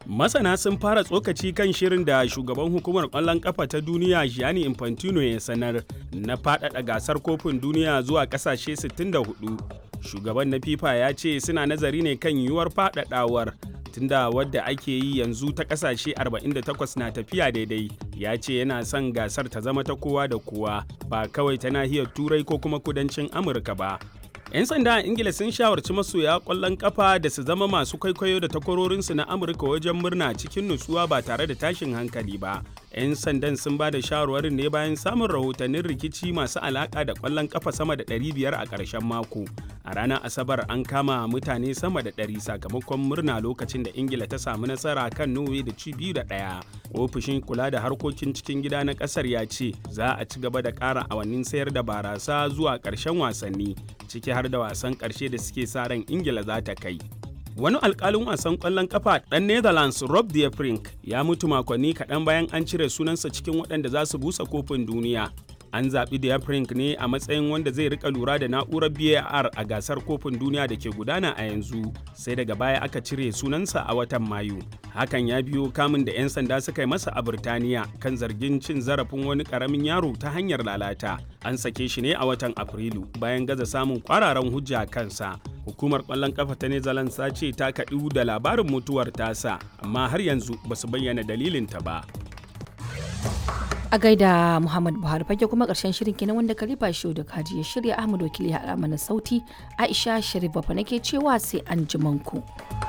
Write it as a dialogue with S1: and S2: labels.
S1: Masana sun fara tsokaci kan shirin da shugaban hukumar ƙwallon ƙafa ta duniya Gianni Infantino ya sanar na faɗaɗa gasar kofin duniya zuwa ƙasashe 64. Shugaban na FIFA ya ce suna nazari ne kan yiwuwar faɗaɗawar tunda wadda ake yi yanzu ta ƙasashe 48 na tafiya daidai. Ya ce yana son gasar ta zama ta kowa da kowa ba kawai ta nahiyar Turai ko kuma kudancin Amurka ba. 'Yan sanda a Ingila sun shawarci masoya ƙwallon ƙafa da su zama masu kwaikwayo da takwarorinsu na Amurka wajen murna cikin nutsuwa ba tare da tashin hankali ba. 'Yan sandan sun ba da shawarwarin ne bayan samun rahotannin rikici masu alaƙa da ƙwallon ƙafa sama da 500 a ƙarshen mako. A ranar Asabar an kama mutane sama da 100 sakamakon murna lokacin da Ingila ta samu nasara kan Norway da ci biyu da ɗaya. Ofishin kula da harkokin cikin gida na ƙasar ya ce za a ci gaba da ƙara awannin sayar da barasa zuwa ƙarshen wasanni ciki har da wasan ƙarshe da suke sa ran ingila za ta kai wani alkalin wasan ƙwallon kafa ɗan netherlands rob de Vrij ya mutu makonni kaɗan bayan an cire sunansa cikin waɗanda za su busa kofin duniya an zaɓi de Vrij ne a matsayin wanda zai rika lura da na'urar var a gasar kofin duniya da ke gudana a yanzu sai daga baya aka cire sunansa a watan mayu hakan ya biyo kamun da 'yan sanda suka yi masa a birtaniya kan zargin cin zarafin wani ƙaramin yaro ta hanyar lalata an sake shi ne a watan afrilu bayan gaza samun kwararan hujja kansa hukumar kwallon kafa ta netherlands ta ce ta kaɗu da labarin mutuwar tasa amma har yanzu ba su bayyana dalilinta ba
S2: a gaida muhammad buhari fage kuma karshen shirin kenan wanda kalifa shi da kaji ya shirya ahmad wakili ya mana sauti aisha sharif bafa nake cewa sai an ku.